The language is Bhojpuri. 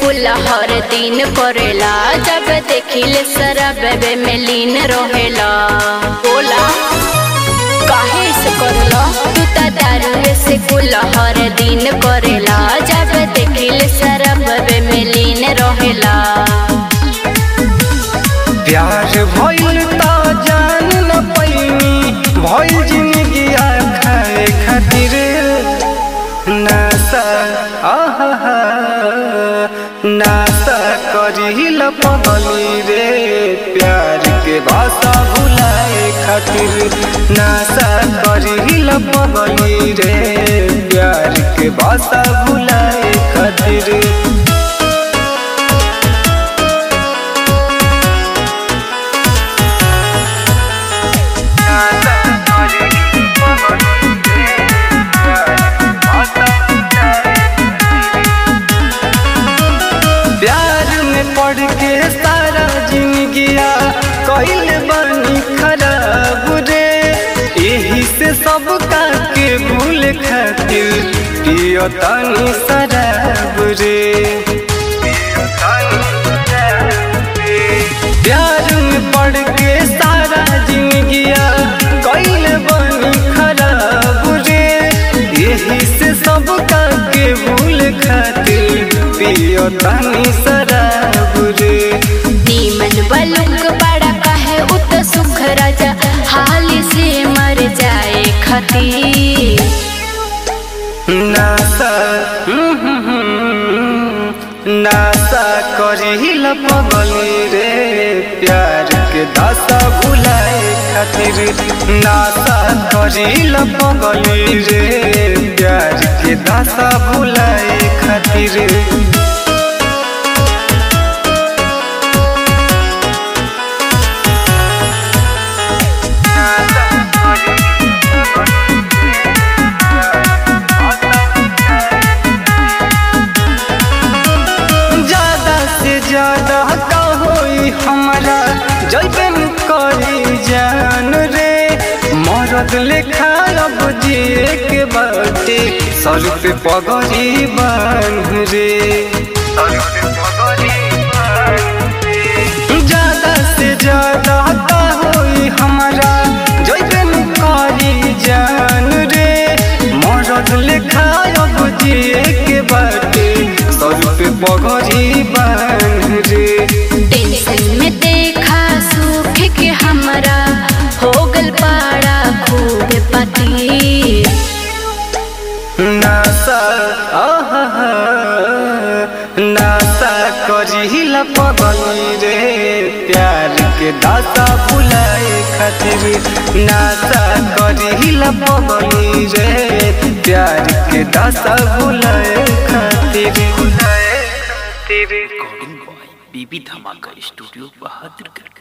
कुल हर दिन करेला जब देखिले शराब में लीन रहेला बोला काहे से करला तू त दारू से कुल हर दिन करेला जब देखिले शराब में लीन रहेला प्यार भइल त जान न पैनी भइल जिंदगी खाए खातिर नासा आहा नासा करिल पगली रे प्यार के भाषा भुलाए खातिर नासा करिल पगली रे प्यार के भाषा भुलाए खातिर प्यार में पड़ के सारा जिंदगिया कइल बनी खराब रे यही से सब का के भूल खातिर पियो तनी शराब रे प्यार में पड़ के सारा जिंदगिया कइल बनी खराब रे यही से सब का के भूल खातिर पियो तनी शराब रे नीमन बलुक बड़ा कहे उत सुख राजा हाल से मर जाए खती नासा हम्म, हम्म, हम्म, नासा करिल पगली रे प्यार के दासा भुलाए खातिर नासा करिल पगली रे प्यार के दासा भुलाए खातिर ज्यादा से ज्यादा का होई हमारा जैबन करी जान रे मरद लेखा अब जिए के बाटे सर पे पगड़ी बांध रे ज्यादा से ज्यादा का होई हमारा जैबन करी जान रे मरद लेखा अब जिए के बाटे सर पे पगड़ी बांध रे टेंशन में देखा सुख के हमरा हो गल पाड़ा खूब पति नासा आहा नासा करिल पगली रे प्यार के दासा भुलाए खातिर नासा करिल पगली रे प्यार के दासा भुलाए खातिर भुलाए खातिर रिकॉर्डिंग बॉय बीबी धमाका स्टूडियो बहादुरगढ़